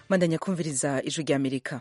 mandanya kumviriza ijwi rya amerika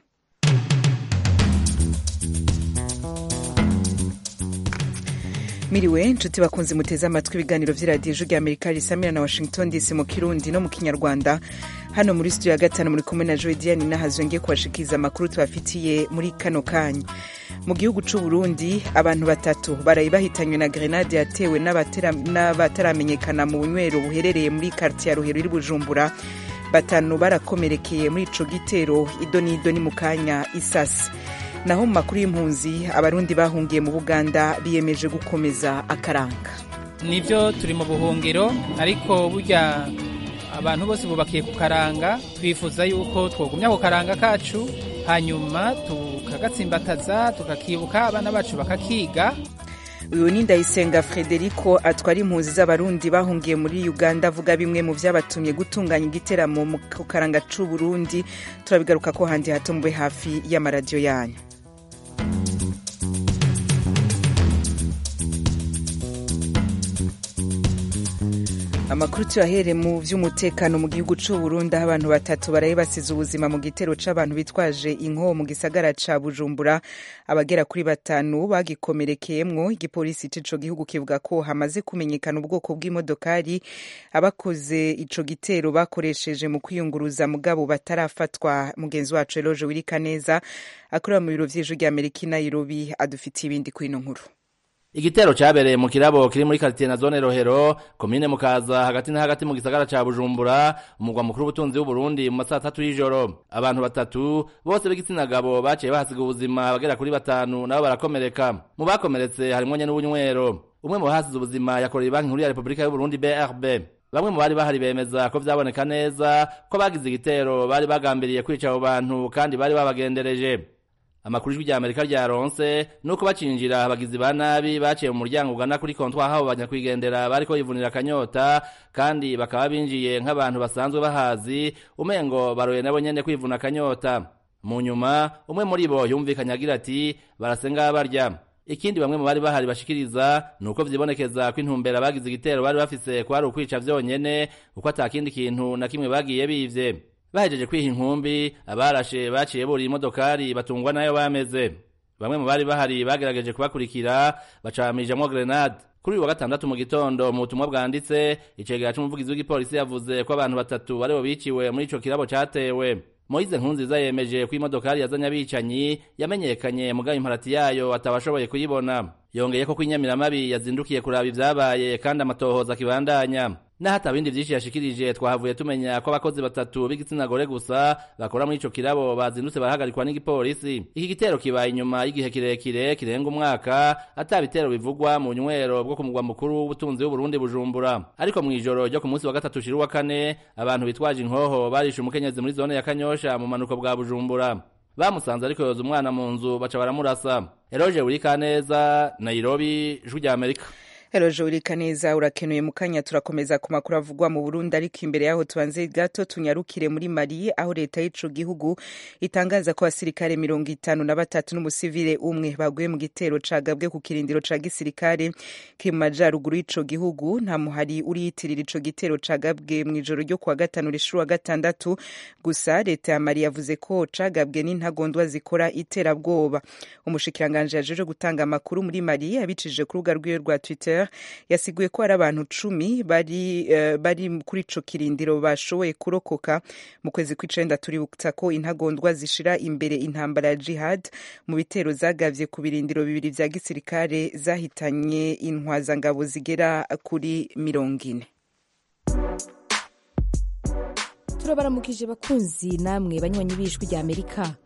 miriwe nshuti bakunze muteze amatwi ibiganiro vy'iradiyo ijwi rya amerika risamira na washington dc mu kirundi no mu kinyarwanda hano muri studio ya gatanu muri kumwe na joy diane nahazwe ngiye kubashikiriza amakuru tubafitiye muri kano kanya mu gihugu c'u Burundi abantu batatu baraye bahitanywe na grenade yatewe n'abataramenyekana mu bunywero buherereye muri quartier ya Ruhero iri Bujumbura batanu barakomerekeye muri ico gitero ido n'ido ni mu kanya isasi naho mu makuru y'impunzi abarundi bahungiye mu Buganda biyemeje gukomeza akaranga nivyo turi mu buhungiro ariko burya abantu bose bubakiye ku karanga twifuza yuko twogumya ku karanga kacu hanyuma tukagatsimbataza tukakibuka abana bacu bakakiga uyu ni ndayisenga frederico atwara impunzi z'abarundi bahungiye muri uganda avuga bimwe mu vyabatumye gutunganya igiteramo ku karanga c'u burundi turabigaruka ko handi hato mube hafi y'amaradiyo yanyu amakuru tuyahere mu vy'umutekano mu gihugu c'u Burundi aho abantu batatu baraye basize ubuzima mu gitero c'abantu bitwaje inko mu gisagara ca Bujumbura abagera kuri batanu bagikomerekeyemwo igipolisi c'ico gihugu kivuga ko hamaze kumenyekana ubwoko bw'imodokari abakoze ico gitero bakoresheje mu kwiyunguruza mugabo batarafatwa mugenzi wacu Eloge Wirikaneza akorera mu biro vy'ijwi rya Amerika i Nairobi adufitiye ibindi kwino nkuru igitero cabereye mu kirabo kiri muri quartier na zone Rohero komine Mukaza hagati na hagati mu gisagara ca Bujumbura umugwa mukuru w'ubutunzi w'u Burundi mu masaha atatu y'ijoro abantu batatu bose b'igitsina gabo baciye bahasiga ubuzima bagera kuri batanu nabo barakomereka mu bakomeretse harimwo nye n'ubunywero umwe mu bahasize ubuzima yakoreye banki nkuru ya Republika y'u Burundi BRB bamwe mu bari bahari bemeza ko vyaboneka neza ko bagize igitero bari bagambiriye kwica abo bantu kandi bari babagendereje amakuru ijwi rya amerika ryaronse nuko bacinjira abagizi ba nabi baciye mu muryango ugana kuri kontwa aho banyakwigendera bariko yivunira akanyota kandi bakaba binjiye nk'abantu basanzwe bahazi umengo baroye nabo nyene kwivuna akanyota mu nyuma umwe muri bo yumvikanye agira ati barasenga barya ikindi bamwe mu bari bahari bashikiriza ni uko vyibonekeza ko intumbero abagize igitero bari bafise kwari ukwica vyonyene kuko ata kindi kintu na kimwe bagiye bivye bahejeje kwiha inkumbi abarashe baciye buriye imodokari batungwa nayo bameze bamwe mu bari bahari bagerageje kubakurikira bacamijamwo grenade kuri uyu wa gatandatu mu gitondo mu butumwa bwanditse icegera c'umuvugizi w'igipolisi yavuze ko abantu batatu baribo biciwe muri ico kirabo catewe moyize nkunziza yemeje ko imodokari yazanye abicanyi yamenyekanye mugayo imparati yayo atabashoboye kuyibona yongeye ko kw'inyamiramabi yazindukiye kuraba ivyabaye kandi amatohoza akibandanya naho ata bindi vyinshi yashikirije twahavuye tumenya ko abakozi batatu b'igitsina gore gusa bakora muri ico kirabo bazindutse barahagarikwa n'igipolisi iki gitero kibaye inyuma y'igihe kirekire kirenga umwaka ata bitero bivugwa mu nywero bwo ku mugwa mukuru w'ubutunzi w'uburundi bujumbura ariko mw'ijoro ryo ku munsi wa gatatu shira uwa kane abantu bitwaje inkoho barishe umukenyezi muri zone ya kanyosha mu manuko bwa bujumbura bamusanze ariko yoza umwana mu nzu baca baramurasa eroje urikaneza nairobi ijwi rya amerika Eroje urika neza urakenuye mu kanya turakomeza ku makuru avugwa mu Burundi ariko imbere yaho tubanze gato tunyarukire muri Mali aho leta y'ico gihugu itangaza ko abasirikare mirongo itanu na batatu n'umusivile umwe baguye mu gitero cagabwe ku kirindiro ca gisirikare kiri mu majaruguru y'ico gihugu nta muhari uriyitirira ico gitero cagabwe mw'ijoro ryo kuwa gatanu rishuru wa gatandatu gusa leta ya Mali yavuze ko cagabwe n'intagondwa zikora iterabwoba umushikiranganje yajeje gutanga amakuru muri Mali abicishije ku rubuga rwiwe rwa Twitter yasiguye ko hari abantu cumi bari, uh, bari kuri ico kirindiro bashoboye kurokoka mu kwezi kw'icenda tuributsa ko intagondwa zishira imbere intambara ya jihad mu bitero zagavye ku birindiro bibiri vya gisirikare zahitanye intwazangabo zigera kuri mirongo ine turabaramukije bakunzi namwe banywanyi b'ijwi rya amerika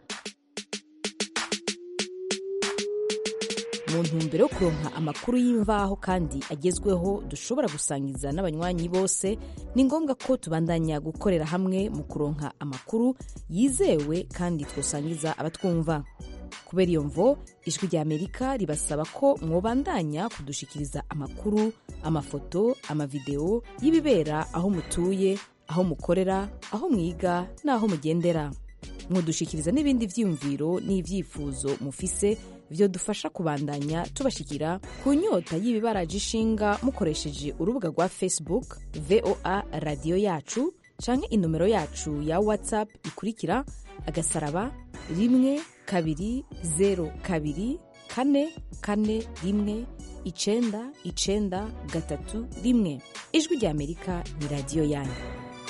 mu ntumbero yo kuronka amakuru y'imvaho kandi agezweho dushobora gusangiza n'abanywanyi bose ni ngombwa ko tubandanya gukorera hamwe mu kuronka amakuru yizewe kandi twosangiza abatwumva kubera iyo mvo ijwi rya amerika ribasaba ko mwobandanya kudushikiriza amakuru amafoto amavideo y'ibibera aho mutuye aho mukorera aho mwiga n'aho mugendera mwodushikiriza n'ibindi vyiyumviro n'ivyifuzo mufise vyo dufasha kubandanya tubashikira ku nyota y'ibibaraje ishinga mukoresheje urubuga rwa facebook voa radiyo yacu canke inomero yacu ya whatsapp ikurikira agasaraba rimwe kabiri zero kabiri kane kane rimwe icenda icenda gatatu rimwe ijwi rya amerika ni radiyo yanyu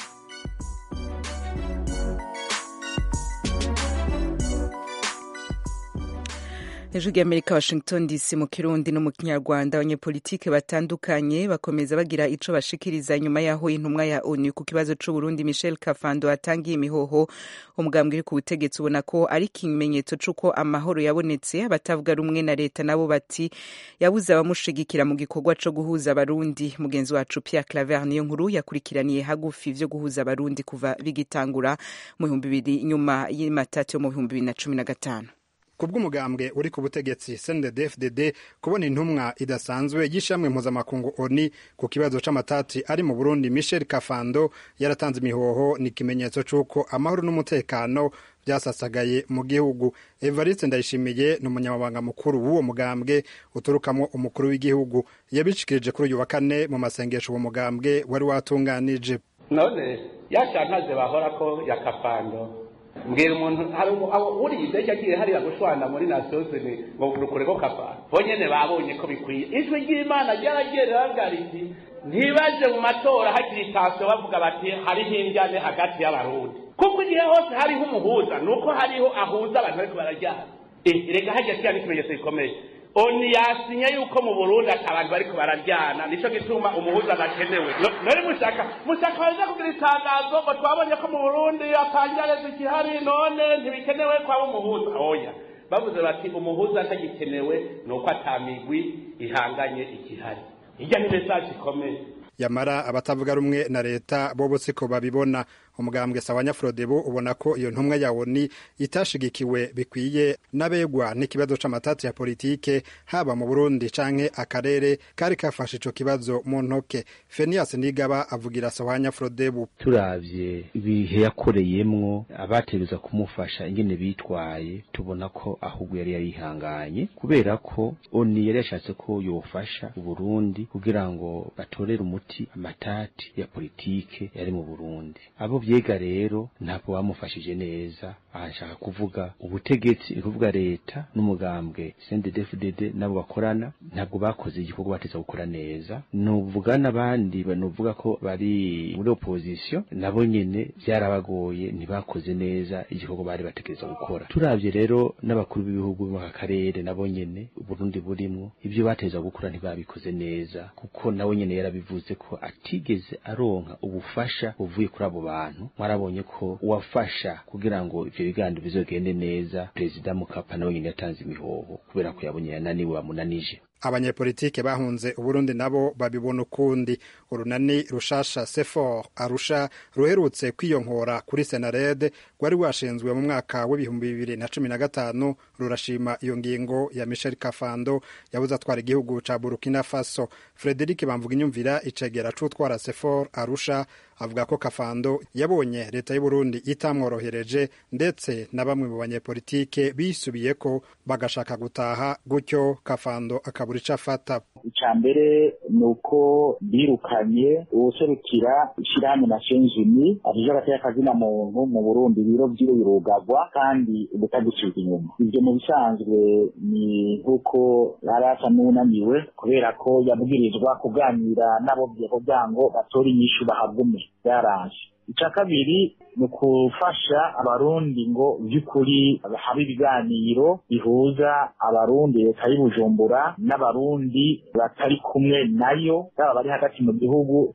ijwi ry'amerika washington dc mu kirundi no mu kinyarwanda abanyepolitike batandukanye bakomeza bagira ico bashikiriza nyuma yaho intumwa ya onu ku kibazo c'uburundi michel kafando atangiye imihoho umugambwe uri ku butegetsi ubona ko ari ikimenyetso c'uko amahoro yabonetse abatavuga rumwe na leta nabo bati yabuze abamushigikira mu gikorwa co guhuza abarundi mugenzi wacu pierre claver niyo nkuru yakurikiraniye hagufi vyo guhuza abarundi kuva bigitangura mu bihumbi bibiri nyuma y'imatatu yo mu bihumbi bibiri na cumi na gatanu kubw'umugambwe uri ku butegetsi CNDD-FDD kubona intumwa idasanzwe y'ishamwe mpuzamakungu ONU ku kibazo c'amatati ari mu Burundi Michel Kafando yaratanze imihoho ni ikimenyetso c'uko amahoro n'umutekano byasasagaye mu gihugu Evariste Ndayishimiye ni umunyamabanga mukuru w'uwo mugambwe uturukamo umukuru w'igihugu yabishikirije kuri uyu wa kane mu masengesho uwo mugambwe wari watunganije none yashantaze bahora ko ya Kafando mbwira umuntu hari uriye indege agiye hariya gushwana muri nasiyozini ngo rukure ko kava bo nyene babonye ko bikwiye ijwi ry'imana ryaragiye riravuga riti ntibaje mu matora hagira itansiyo bavuga bati hariho injyane hagati y'abarundi kuko igihe hose hariho umuhuza ni uko hariho ahuza abantu bariko barajyana reka hajya kiya n'ikimenyetso gikomeye oni yasinye yuko mu burundi ati abantu bariko bararyana nico gituma umuhuza adakenewe none mushaka mushaka baza kugira itangazo ngo twabonye ko mu burundi atangareza ikihari none ntibikenewe kwaba umuhuza oya bavuze bati umuhuza atagikenewe ni uko atamigwi ihanganye ikihari hirya ni mesaje ikomeye yamara abatavuga rumwe na leta bobo siko babibona umugambwe sawanya frodebu ubona ko iyo ntumwa ya oni itashigikiwe bikwiye n'abegwa n'ikibazo c'amatati ya politike haba mu burundi canke akarere kari kafashe ico kibazo mu ntoke fenias nigaba avugira sawanya frodebu turavye ibihe yakoreyemwo abategereza kumufasha ingene bitwaye tubona ko ahubwo yari yarihanganye kubera ko oni yari yashatse ko yofasha uburundi kugira ngo batorere umuti amatati ya politike yari mu burundi abo vyega rero ntabwo bamufashije neza aha nshaka kuvuga ubutegetsi ni kuvuga leta n'umugambwe CNDD-FDD nabo bakorana ntabwo bakoze igikorwa bateza gukora neza nuvuga n'abandi nuvuga ko bari muri opposition nabo nyene byarabagoye ntibakoze neza igikorwa bari bategereza gukora turavye rero n'abakuru b'ibihugu mu karere nabo nyene Burundi burimwo ibyo bateza gukora ntibabikoze neza kuko nawe nyene yarabivuze ko atigeze aronka ubufasha buvuye kuri abo bantu mwarabonye ko uwafasha kugira ngo ivyo biganiro bizogende neza perezida mukapa nawe nyene yatanze imihoho kubera ko yabonye yananiwe bamunanije abanyepolitike bahunze uburundi nabo babibona ukundi urunani rushasha sefor arusha ruherutse kwiyonkora kuri senarede rwari rwashinzwe mu mwaka w'ibihumbi bibiri na cumi na gatanu rurashima iyo ngingo ya michel kafando yabuze atwara igihugu ca burkina faso frederic bamvuga inyumvira icegera c'utwara sefor arusha avuga ko kafando yabonye leta y'uburundi itamworohereje ndetse na bamwe mu banyepolitike bisubiyeko bagashaka gutaha gutyo kafando akabura ico afata icya mbere ni uko birukanye uwuserukira ishyirahamwe nations unies afije agateka kazina muntu mu burundi ibiro vyiwe birugagwa kandi ubutagucika inyuma ivyo mu bisanzwe ni nk'uko yari asa n'unaniwe kubera ko yabwirizwa kuganira n'abo kugira ngo batore inyishu bahagume byaraje icya kabiri ni ukufasha abarundi ngo by'ukuri habe ibiganiro bihuza abarundi leta y'ubujumbura n'abarundi batari kumwe nayo baba bari hagati mu gihugu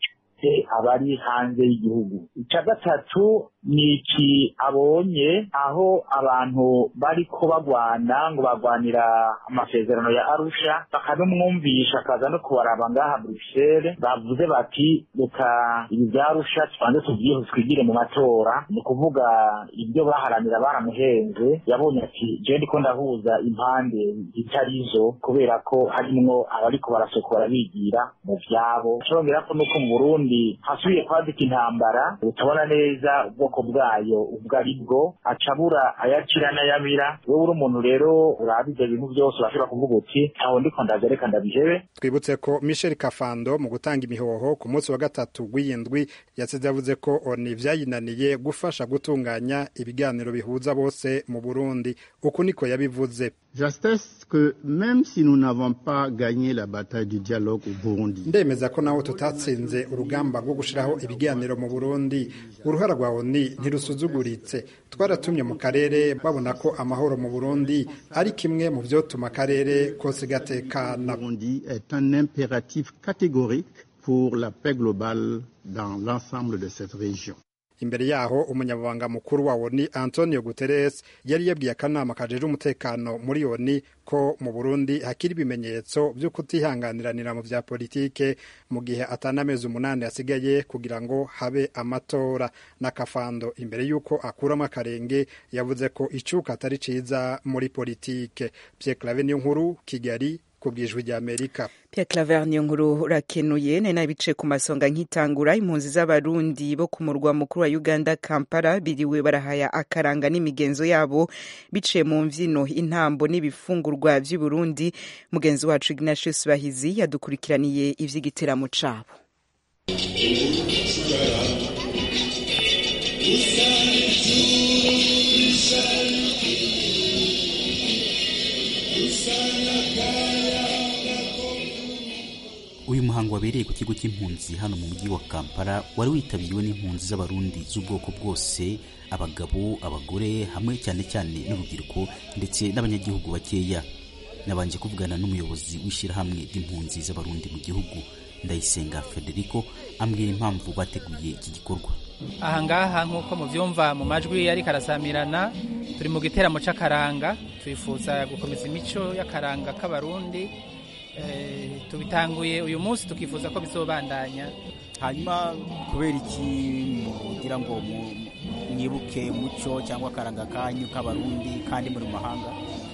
abari hanze y'igihugu icya gatatu ni iki abonye aho abantu bariko bagwana ngo bagwanira amasezerano ya arusha bakanumwumvisha akaza no kubaraba ngaha bruxelles bavuze bati reka ibi bya arusha tubanze tubyihe twigire mu matora ni ukuvuga ibyo baharanira baramuhenze yabonye ati jewe ndiko ndahuza impande zitarizo kubera ko harimwo abariko barasokora bigira mu vyabo congera ko nuko mu burundi burundi hasubiye kwaduka intambara utabona neza ubwoko bwayo ubwo ari bwo acabura ayakira n'ayamira wowe uri umuntu rero uraba ibyo bintu byose urashobora kuvuga uti ntaho ndiko ndaza reka ndabihebe twibutse ko michel kafando mu gutanga imihoho ku munsi wa gatatu w'iyindwi yasize yavuze ko oni vyayinaniye gufasha gutunganya ibiganiro bihuza bose mu burundi uku niko yabivuze J'atteste que même si nous n'avons pas gagné la bataille du dialogue au Burundi, ndemeza ko nawe tutatsinze urugamba rwo gushiraho ibiganiro mu burundi uruhara rwa oni ntirusuzuguritse twaratumye mu karere babona ko amahoro mu burundi ari kimwe mu vyotuma akarere kose gatekana Burundi est un impératif catégorique pour la paix globale dans l'ensemble de cette région. imbere yaho umunyamabanga mukuru wa oni antonio guterres yari yabwiye akanama kajejwe umutekano muri oni ko mu burundi hakiri ibimenyetso vyo kutihanganiranira mu vya politike mu gihe atanamezi umunani asigaye kugira ngo habe amatora n'akafando imbere y'uko akuramo akarenge yavuze ko icuka atari ciza muri politike pierre clave niyo nkuru kigali ku bwijwi rya amerika Pierre Claver niyo nkuru urakenuye nari nabice ku masonga nkitangura impunzi z'abarundi bo ku murwa mukuru wa Uganda Kampala biriwe barahaya akaranga n'imigenzo yabo biciye mu mvyino intambo n'ibifungurwa vy'i Burundi mugenzi wacu Ignatius Bahizi yadukurikiraniye ivy'igiteramo cabo uyu muhango wabereye ku kigo cy'impunzi hano mu mujyi wa kampala wari witabiriwe n'impunzi z'abarundi z'ubwoko bwose abagabo abagore hamwe cyane cyane n'urubyiruko ndetse n'abanyagihugu bakeya nabanje kuvugana n'umuyobozi w'ishyirahamwe ry'impunzi z'abarundi mu gihugu ndayisenga federico ambwira impamvu bateguye iki gikorwa ahangaha nk'uko mubyumva mu majwi ariko arasamirana turi mu giteramo cy'akaranga twifuza gukomeza imico y'akaranga k'abarundi Eh, tubitanguye uyu munsi tukifuza ko bizobandanya hanyuma kubera iki mugira ngo mu- mwibuke umuco cyangwa akaranga kanyu k'abarundi kandi muri mu mahanga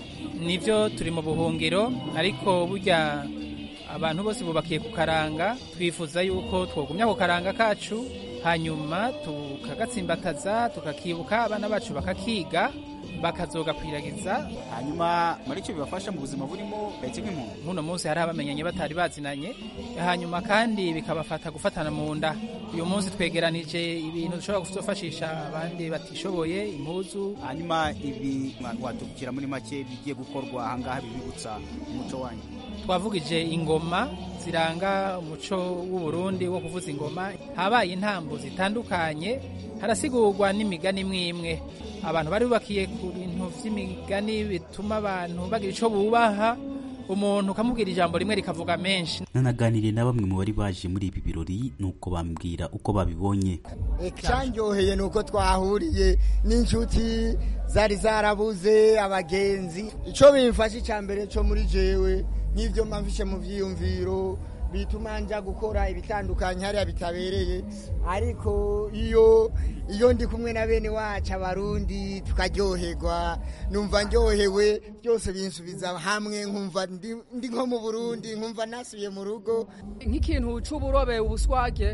nibyo turi mu buhungiro ariko burya abantu bose bubakiye ku karanga twifuza yuko twogumya ku karanga kacu hanyuma tukagatsimbataza tukakibuka abana bacu bakakiga bakazogakwiragiza hanyuma muri icyo bibafasha mu buzima burimo ndetse nk'impunzi nk'uno munsi hari abamenyanye batari bazinanye hanyuma kandi bikabafata gufatana mu nda uyu munsi twegeranije ibintu dushobora kuzofashisha abandi batishoboye impuzu hanyuma ibi watubwira muri make bigiye gukorwa ahangaha bibibutsa umuco wanyu twavugije ingoma ziranga umuco w'u Burundi wo kuvuza ingoma habaye intambo zitandukanye harasigurwa n'imigani imwe imwe abantu bari bubakiye ku bintu by'imigani bituma abantu bagira icyo bubaha umuntu ukamubwira ijambo rimwe rikavuga menshi nanaganiriye na bamwe mu bari baje muri ibi birori nuko bambwira uko babibonye icyanyoheye ni uko twahuriye n'inshuti zari zarabuze abagenzi icyo bimfashe icya mbere cyo muri jewe nk'ibyo mpamvishe mu byiyumviro bituma njya gukora ibitandukanye hariya bitabereye ariko iyo iyo ndi kumwe na bene wacu abarundi tukaryoherwa numva ndyohewe byose binsubiza hamwe nkumva ndi ndi nko mu burundi nkumva nasubiye mu rugo nk'ikintu c'uburobe ubuswage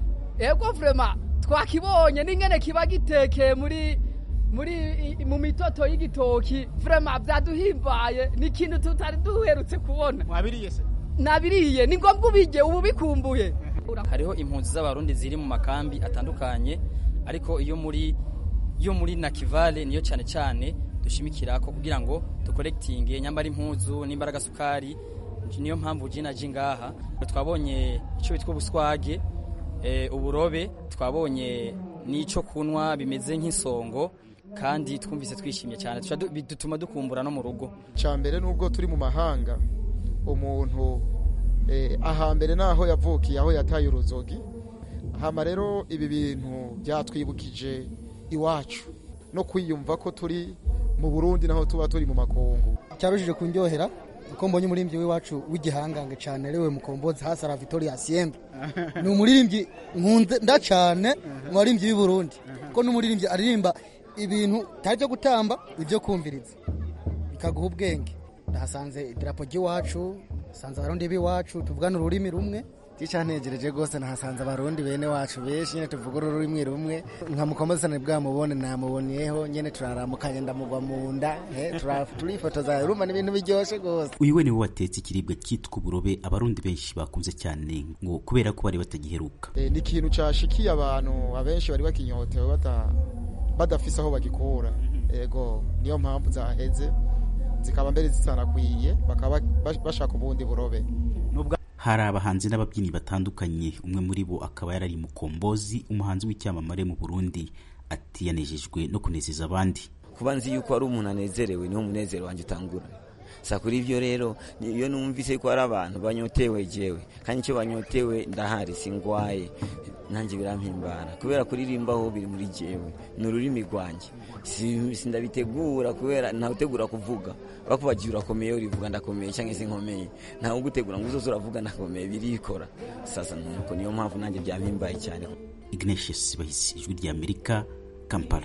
ego vrema twakibonye n'ingene kiba gitekeye muri muri i- mu mitoto y'igitoki vrema vyaduhimbaye ni ikintu tutari duherutse kubona mwabiriye se nabiriye ni ngombwa ubirye ubu bikumbuye hariho impunzi z'abarundi ziri mu makambi atandukanye ariko iyo muri yo muri nakivale niyo cyane cyane dushimikira ko kugira ngo dukorekitinge nyambara impuzu n'imbaraga sukari niyo mpamvu jina ji ngaha twabonye icyo bitwa ubuswage eh, uburobe twabonye n'icyo kunywa bimeze nk'isongo kandi twumvise twishimye cyane Tuca du- bituma dukumbura no mu rugo cya mbere nubwo turi mu mahanga umuntu eh, ahambere naho yavukiye aho yataye uruzogi hama rero ibi bintu byatwibukije iwacu no kwiyumva ko turi mu burundi naho tuba turi mu makungu cyarujije kundyohera uko mbonye umuririmbyi w'iwacu w'igihangange cyane ariwe mukombozi hasi ara Victoria Siembe ni umuririmbyi nkunze nda cyane mu baririmbyi b'i Burundi kuko n'umuririmbyi aririmba ibintu bitari byo gutamba ibyo kumviriza bikaguha ubwenge ndahasanze idarapo ry'iwacu sanze abarundi b'iwacu tuvugana ururimi rumwe gicantegereje rwose nahasanze abarundi bene wacu benshi nyene tuvuga ururimi rumwe nka mukomezane bwamubone namubonyeho nyene turaramukanye ndamugwa mu nda eh, tura- turifotoza urumva ni ibintu biryoshe rwose uyu we niwe watetse ikiribwa cyitwa uburobe abarundi benshi bakunze cyane ngo kubera ko bari batagiheruka Eh, ni ikintu cashikiye abantu abenshi bari bakinyotewe bata badafise aho bagikura ego niyo mpamvu zaheze zikaba mbere zisanakwiye bakaba bash- bashaka ubundi burobe hari abahanzi n'ababyinnyi batandukanye umwe muri bo akaba yarari mukombozi umuhanzi w'icyamamare mu burundi ati yanejejwe no kunezeza abandi kuba nzi yuko ari umuntu anezerewe niwo munezero wanjye utangura sa kuri ibyo rero ni- iyo numvise ko hari abantu banyotewe jewe kandi icyo banyotewe ndahari singwaye nanjye birampimbara kubera kuririmbaho biri muri jewe ni ururimi rwanjye Si- sindabitegura kubera ntawutegura kuvuga bakubagiye urakomeye urivuga ndakomeye cyangwa se nkomeye ntawe ugutegura ngo uzoze uravuga ndakomeye birikora sasa nuko niyo mpamvu nanjye byampimbaye cyane ignatius bahisi ijwi rya amerika kampala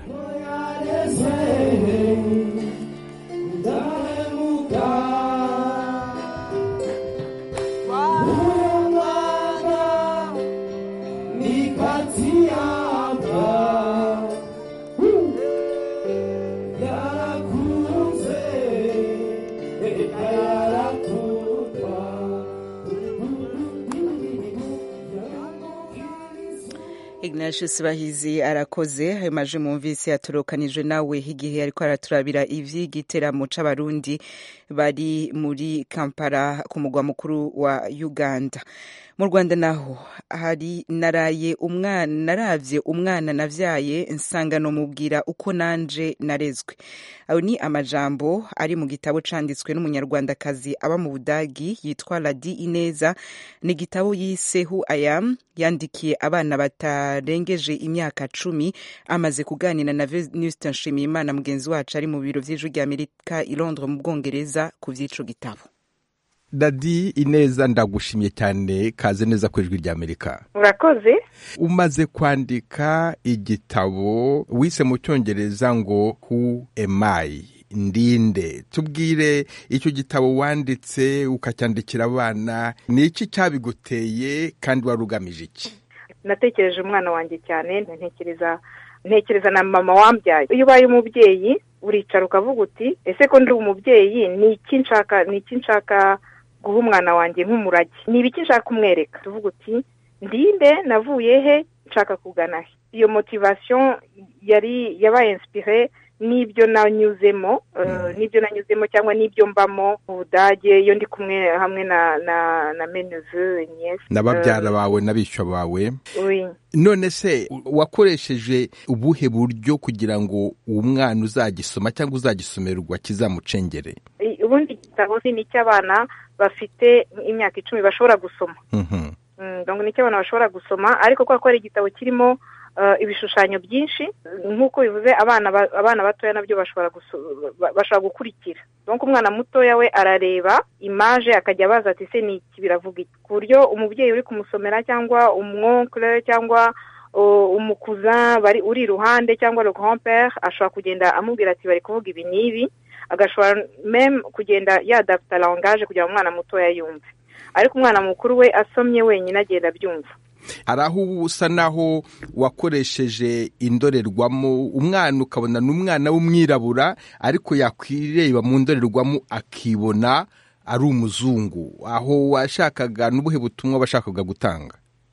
Ignatius Bahizi arakoze ayo maje mumvise yatorokanijwe nawe igihe ariko araturabira ivy'igiteramo c'abarundi bari muri Kampala ku mugwa mukuru wa Uganda mu Rwanda naho hari naraye umwana naravye umwana navyaye nsangano mubwira uko nanje narezwe ayo ni amajambo ari mu gitabo canditswe n'umunyarwandakazi aba mu Budagi yitwa Ladi Ineza ni igitabo yise Who I Am yandikiye abana batarengeje imyaka cumi amaze kuganira na Venuste Nshimiyimana mugenzi wacu ari mu biro vy'ijwi rya Amerika i Londres mu Bwongereza ku vy'ico gitabo dadi ineza ndagushimye cyane kaze neza ku ijwi ry'amerika urakoze umaze kwandika igitabo wise mu cyongereza ngo who am I ndinde tubwire icyo gitabo wanditse ukacyandikira abana ni iki cyabiguteye kandi wari ugamije iki natekereje umwana wanjye cyane ntekereza ntekereza na mama wambyaye iyo ubaye umubyeyi uricara ukavuga uti ese ko ndi umubyeyi ni iki nshaka ni iki nshaka guha umwana wanjye nk'umurage ni ibiki nshaka kumwereka tuvuga uti ndinde navuye he nshaka kugana he iyo motivation yari yabaye inspire n'ibyo nanyuzemo eh, n'ibyo nanyuzemo cyangwa n'ibyo mbamo mu budage iyo ndi kumwe hamwe na na na meneve niese na babyara bawe n'abishyo bawe oui none se wakoresheje ubuhe buryo kugira ngo uwo mwana uzagisoma cyangwa uzagisomerwa kizamucengere I- ubundi igitabo ni icy'abana bafite imyaka icumi bashobora gusoma Mhm. Mm, donc ni icy'abana bashobora gusoma ariko kubera ko ari igitabo kirimo eh, ibishushanyo byinshi nk'uko bivuze abana ba- abana batoya nabyo bashobora guso- ba- bashobora gukurikira donc umwana mutoya we arareba imaje akajya abaza ati se ni iki biravuga iki ku buryo umubyeyi uri kumusomera cyangwa umwonkle cyangwa uh, umukuzin bari uri iruhande cyangwa le grand père ashobora kugenda amubwira ati bari kuvuga ibi n'ibi agashobora meme kugenda yadapta langage kugira ngo umwana mutoya yumve ariko umwana mukuru we asomye wenyine agenda abyumva hari aho uba usa naho wakoresheje indorerwamo umwana ukabona ni umwana w'umwirabura ariko yakwireba mu ndorerwamo akibona ari umuzungu aho washakaga n'ubuhe butumwa washakaga gutanga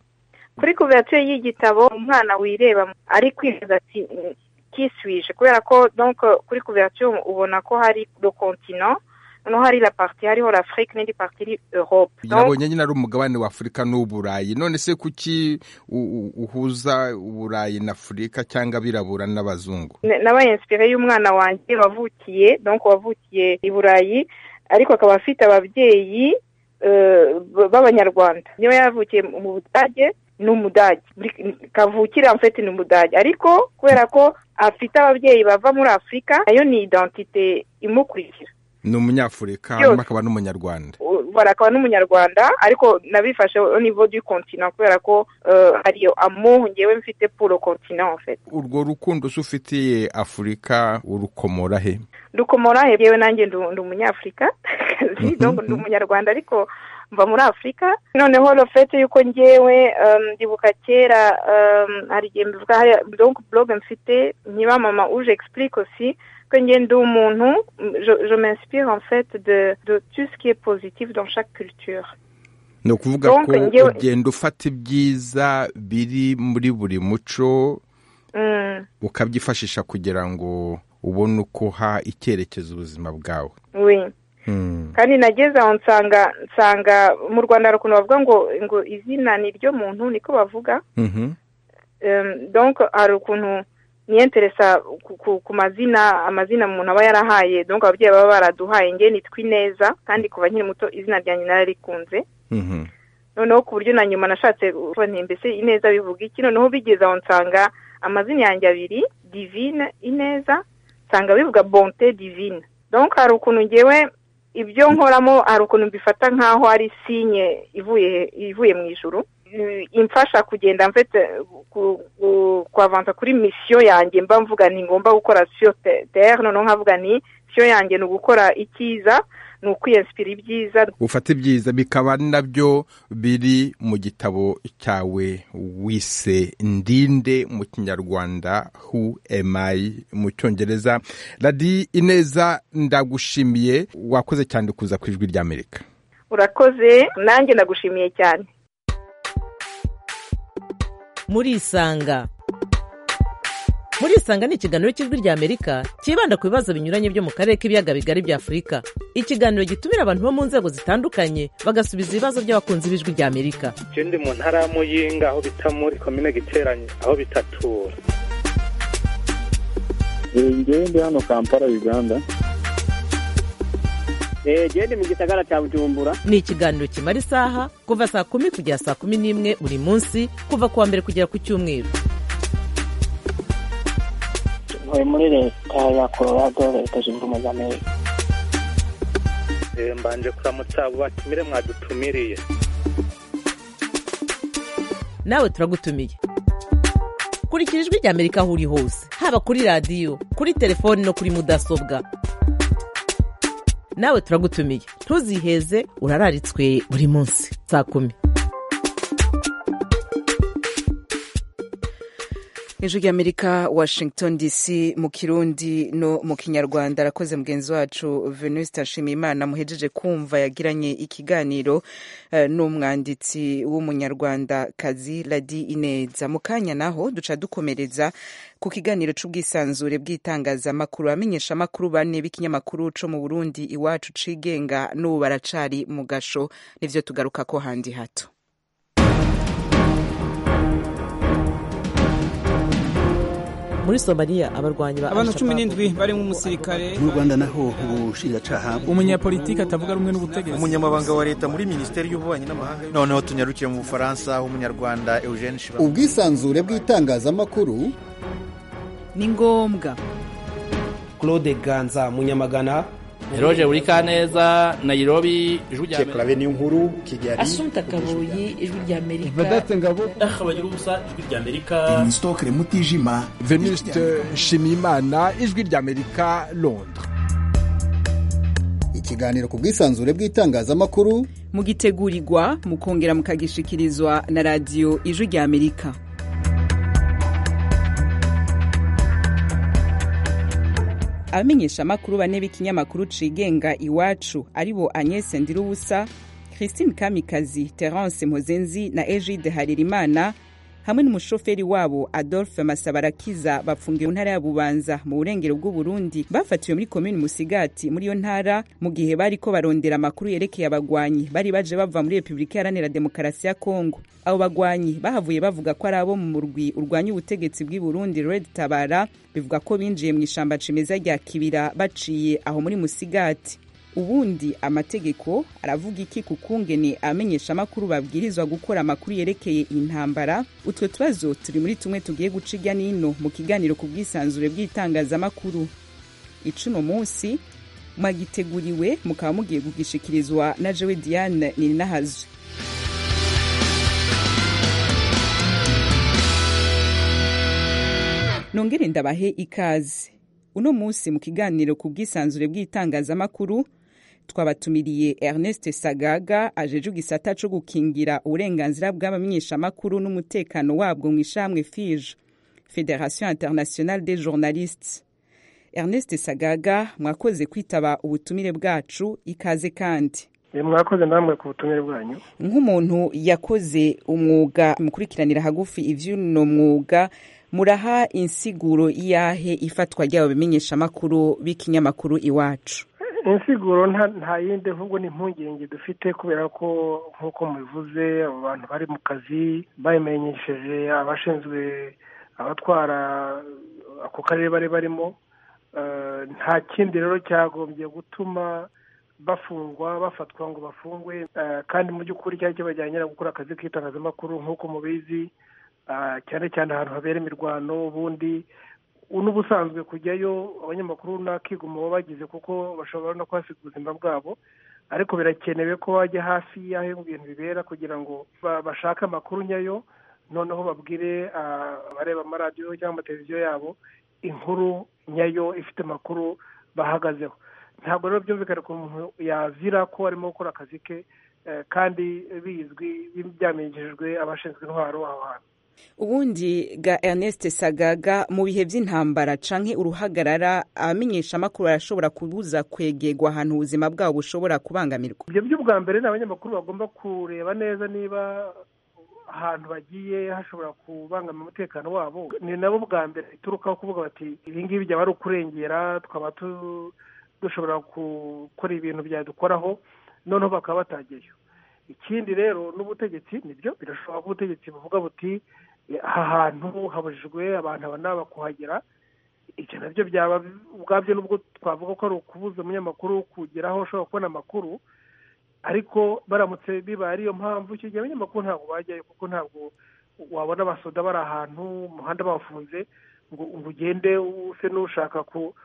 kuri kuverture y'igitabo umwana wireba ari kwibaza ati kiswije kubera ko donc kuri kuverture ubona ko hari le continent noneho hari la partie hariho l'afrique n'indi partie iri europe Donc, nabonye nyine ari umugabane wa afurika n'uburayi none se kuki u- u- uhuza uburayi na afurika cyangwa abirabura n'abazungu n- nabaye inspire y'umwana wanjye wavukiye donc wavukiye i burayi ariko akaba afite ababyeyi eh, b- b'abanyarwanda niba yavukiye mu budage ni umudage Muri- kavukira mfite ni umudage ariko kubera ko afite ababyeyi bava muri afurika nayo ni identite imukurikira ni umunyafurika Byose. hanyuma akaba n'umunyarwanda U- bara akaba n'umunyarwanda ariko nabifashe au niveau du continent kubera ko eh, hari iyo amour ngewe mfite pour le continent en fait urwo rukundo se ufitiye afurika urukomora he dukomora yewe nanjye ndu ndi umunyafurika donc ndi umunyarwanda ariko mva muri afurika noneho rofete yuko ngewe ndibuka kera hari igihe mbivuga hariya donc blog mfite nkiba mama uje explique aussi que nge ndi umuntu je m'inspire en fait de de tout ce qui est positif dans chaque culture ni ukuvuga ko ugenda ufata ibyiza biri muri buri muco ukabyifashisha kugira ngo ubone uko ha icyerekezo ubuzima bwawe kandi nageze aho nsanga nsanga mu rwanda hari ukuntu bavuga ngo ngo izina ni ryo muntu niko bavuga donc hari ukuntu niyenteresa ku mazina amazina umuntu aba yarahaye donc ababyeyi baba baraduhaye nge nitwa ineza kandi kuva nkiri muto izina ryanjye nararikunze noneho ku buryo na nyuma nashatse mbese ineza bivuga iki noneho bigeze aho nsanga amazina yanjye abiri divine ineza nsanga bivuga bonte divine donc hari ukuntu ngewe ibyo nkoramo hari ukuntu mbifata nk'aho ari sinye ivuye ivuye mu ijuru imfasha kugenda mfite kwavanza kuri misiyo yanjye mba mvuga ni ngomba gukora siyo tere noneho nkavuga ni siyo yanjye ni ugukora icyiza ni ukwiyensipira ibyiza ufata ibyiza bikaba nabyo biri mu gitabo cyawe wise ndinde mu kinyarwanda hu emayi mu cyongereza radi ineza ndagushimiye wakoze cyane kuza ku ijwi ry'amerika urakoze nanjye ndagushimiye cyane murisanga murisanga ni ikiganiro cy'ijwi ry'amerika cyibanda ku bibazo binyuranye byo mu karere k'ibiyaga bigari bya afurika ikiganiro gitumira abantu bo mu nzego zitandukanye bagasubiza ibibazo by'abakunzi b'ijwi ry'amerika ndi mu ntara ya muyinga aho bita muri komine giteranye aho bitatura ngewe ndi hano kampala uganda genda mu gisagara cya bujumbura ni ikiganiro kimara isaha kuva saa kumi kugera saa kumi n'imwe buri munsi kuva ku wa mbere kugera ku cyumweru ntuye muri leta ya colorado leta zunze ubumwe za amerika mbanje kuramutsa abo batumire mwadutumiriye nawe turagutumiye kurikira ijwi ry'amerika aho uri hose haba kuri radiyo kuri telefoni no kuri mudasobwa nawe turagutumiye ntuziheze urararitswe buri munsi saa kumi ijwi ry'amerika washington dc mu kirundi no mu kinyarwanda arakoze mugenzi wacu venuste nshimiyimana muhejeje kumva yagiranye ikiganiro uh, n'umwanditsi w'umunyarwandakazi radi ineza mu kanya naho duca dukomereza ku kiganiro c'ubwisanzure bw'itangazamakuru abamenyesha amakuru bane b'ikinyamakuru co mu burundi iwacu cigenga n'ubu baracari mu gasho nivyo tugaruka ko handi hato muri somaliya abarwanyi ba abantu cumi n'indwi barimo umusirikare mu rwanda naho ubushinjacyaha umunyapolitiki atavuga rumwe n'ubutegetsi umunyamabanga wa leta muri minisiteri y'ububanyi n'amahanga noneho tunyarukiye mu bufaransa aho umunyarwanda eugene shiba ubwisanzure bw'itangazamakuru ni ngombwa claude ganza munyamagana Eroje Urikaneza Nairobi ijwi rya Amerika niyo nkuru Kigali Asumta Kaboyi ijwi rya Amerika Vedate Ngabo Akabagira ubusa ijwi rya Amerika Stokre Mutijima Venuste Shimimana ijwi rya Amerika Londres ikiganiro ku bwisanzure bw'itangazamakuru mugitegurirwa mukongera mukagishikirizwa na radiyo ijwi rya Amerika abamenyesha amakuru bane b'ikinyamakuru cigenga iwacu aribo Agnès Ndirubusa Christine Kamikazi Terence Mpozenzi na Egide Haririmana hamwe n'umushoferi wabo Adolphe Masabarakiza bafungiwe mu ntara ya Bubanza mu burengero bw'u Burundi bafatiwe muri komini Musigati muri iyo ntara mu gihe bariko barondera amakuru yerekeye abagwanyi bari baje bava muri Republika Iharanira Demokarasi ya Kongo abo bagwanyi bahavuye bavuga ko ari abo mu murwi urwanya ubutegetsi bw'i Burundi Red Tabara bivuga ko binjiye mu ishamba cimeza rya Kibira baciye aho muri Musigati ubundi amategeko aravuga iki ku kungene amenyesha amakuru babwirizwa gukora amakuru yerekeye intambara utwo tubazo turi muri tumwe tugiye guca irya nino mu kiganiro ku bwisanzure bw'itangazamakuru icuno munsi mwagiteguriwe mukaba mugiye kugishikirizwa na jewe diane ninahazwe nongere ndabahe ikaze uno munsi mu kiganiro ku bwisanzure bw'itangazamakuru twabatumiriye ernest sagaga ajeje igisata co gukingira uburenganzira bw'abamenyeshamakuru n'umutekano wabwo mu ishamwe fije federation internationale des journalistes ernest sagaga mwakoze kwitaba ubutumire bwacu ikaze kandi mwakoze namwe ku butumire bwanyu nk'umuntu yakoze umwuga mukurikiranira hagufi ivy'uno mwuga muraha insiguro iyahe ifatwa ry'abo bimenyeshamakuru b'ikinyamakuru iwacu insiguro nta yindi ahubwo ni impungenge dufite kubera ko nk'uko mubivuze abo bantu bari mu kazi babimenyesheje abashinzwe abatwara ako karere bari barimo nta kindi rero cyagombye gutuma bafungwa bafatwa ngo bafungwe kandi mu by'ukuri cyari kibajyanye gukora akazi k'itangazamakuru nk'uko mubizi cyane cyane ahantu habera imirwano ubundi n'ubusanzwe kujyayo abanyamakuru n'akiguma baba bagize kuko bashobora no kuhasiga ubuzima bwabo ariko birakenewe ko wajya hafi y'aho ibintu bibera kugira ngo bashake amakuru nyayo noneho babwire abareba amaradiyo cyangwa amateleviziyo yabo inkuru nyayo ifite amakuru bahagazeho ntabwo rero byumvikane ko umuntu yazira ko arimo gukora akazi ke kandi bizwi byamenyeshejwe abashinzwe intwaro aho hantu ubundi ga ernest sagaga mu bihe by'intambara canke uruhagarara abamenyeshamakuru barashobora kubuza kwegerwa ahantu ubuzima bwabo bushobora kubangamirwa ibyo by'ubwa mbere ni abanyamakuru bagomba kureba neza niba ahantu bagiye hashobora kubangamira umutekano wabo ni nabo bwa mbere biturukaho kuvuga bati ibi ngibi byaba ari ukurengera twaba dushobora gukora ibintu byadukoraho noneho bakaba batageyo ikindi rero n'ubutegetsi nibyo birashoboka ko ubutegetsi buvuga buti aha hantu habujijwe abantu aba n'aba kuhagera ibyo nabyo byaba ubwabyo nubwo twavuga ko ari ukubuza umunyamakuru kugeraho ushobora kubona amakuru ariko baramutse bibaye ariyo mpamvu icyo gihe abanyamakuru ntabwo bajyayo kuko ntabwo wabona abasoda bari ahantu umuhanda bafunze ngo ugende use n'ushaka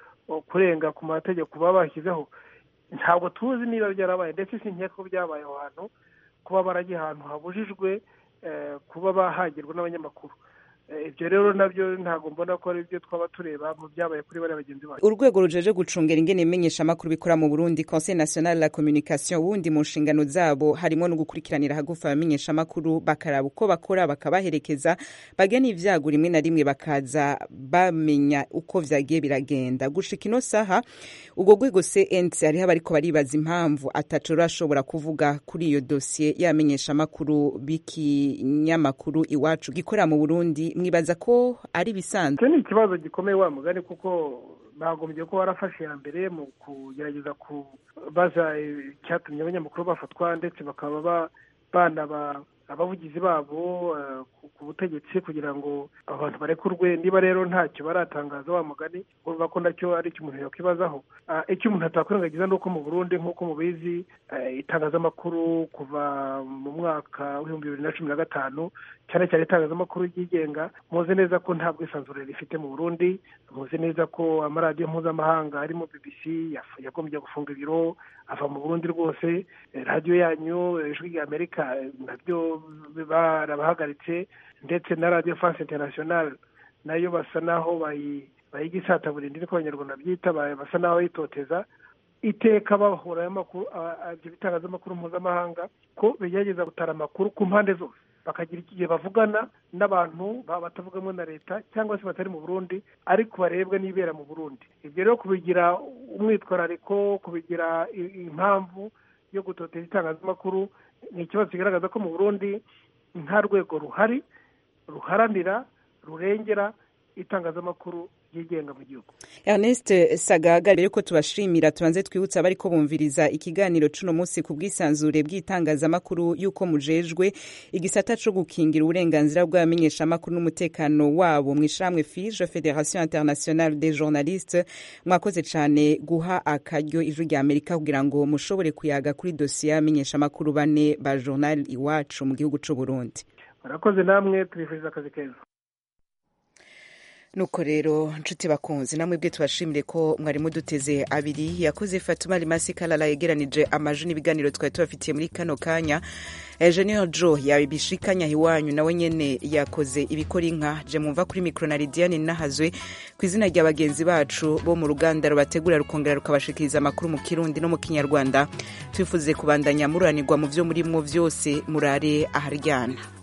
kurenga ku mategeko baba bashyizeho ntabwo tuzi niba byarabaye ndetse si nkeka ko byabaye aho hantu kuba baragiye ahantu habujijwe kuba bahagirwa n'abanyamakuru ibyo rero nabyo ntabwo mbona ko ari byo twaba tureba mu byabaye kuri bariya bagenzi bacu urwego rujeje gucungera ingene imenyeshamakuru bikora mu burundi conseil national la communication ubundi mu nshingano zabo harimo no gukurikiranira hagufi abamenyeshamakuru bakaraba uko bakora bakabaherekeza bagena ibyago rimwe na rimwe bakaza bamenya uko vyagiye biragenda gushika ino saha ubwo rwego cnc hariho abariko baribaza impamvu ataco rurashobora kuvuga kuri iyo dosiye y'abamenyeshamakuru b'ikinyamakuru iwacu gikorera mu burundi mwibaza ko ari bisanzwe icyo ni ikibazo gikomeye wa mugani kuko bagombye ko warafashe iya mbere mu kugerageza kubaza icyatumye abanyamakuru bafatwa ndetse bakaba banaba abavugizi babo ku butegetsi kugira ngo abantu barekurwe niba rero ntacyo baratangaza wa mugani urumva ko nacyo ari icyo umuntu yakwibazaho icyo umuntu atakwirengagiza ni uko mu burundi nk'uko mubizi itangazamakuru kuva mu mwaka w'ibihumbi bibiri na cumi na gatanu cyane cyane itangazamakuru ryigenga muzi neza ko nta bwisanzure rifite mu burundi muzi neza ko amaradiyo mpuzamahanga arimo bbc yagombye gufunga ibiro ava mu burundi rwose radiyo yanyu ijwi rya amerika nabyo barabahagaritse ndetse na radiyo france international nayo basa naho bayiga isataburindi niko abanyarwanda byita basa naho bayitoteza iteka bahura ibyo bitangazamakuru mpuzamahanga ko bigerageza gutara amakuru ku mpande zose bakagira igihe bavugana n'abantu batavugamo na leta cyangwa se batari mu burundi ariko barebwa n'ibera mu burundi ibyo rero kubigira umwitwarariko kubigira impamvu yo gutoteza itangazamakuru ni ikibazo kigaragaza ko mu burundi nta rwego ruhari ruharanira rurengera itangazamakuru ryigenga mu gihugu ernest sagaga rero ko tubashimira tubanze twibutsa abari ko bumviriza ikiganiro cuno munsi ku bwisanzure bw'itangazamakuru y'uko mujejwe igisata co gukingira uburenganzira bw'abamenyeshamakuru n'umutekano wabo mu ishamwe fije federation internationale des journalistes mwakoze cane guha akaryo ijwi rya amerika kugira ngo mushobore kuyaga kuri dosiye y'abamenyeshamakuru bane ba journal iwacu mu gihugu c'uburundi murakoze namwe tubifuriza akazi keza nuko rero nshuti bakunzi namwe bwe tubashimire ko mwari muduteze abiri yakoze fatuma rimasi kalala yegeranije amaju n'ibiganiro twari tubafitiye muri kano kanya Engineer Joe yabishikanya iwanyu nawe nyene yakoze ibikora inka je mumva kuri micro na Lidiane nahazwe ku izina rya bagenzi bacu bo mu ruganda rubategura rukongera rukabashikiriza amakuru mu Kirundi no mu Kinyarwanda twifuze kubandanya muranirwa mu vyo murimwo vyose murare aharyana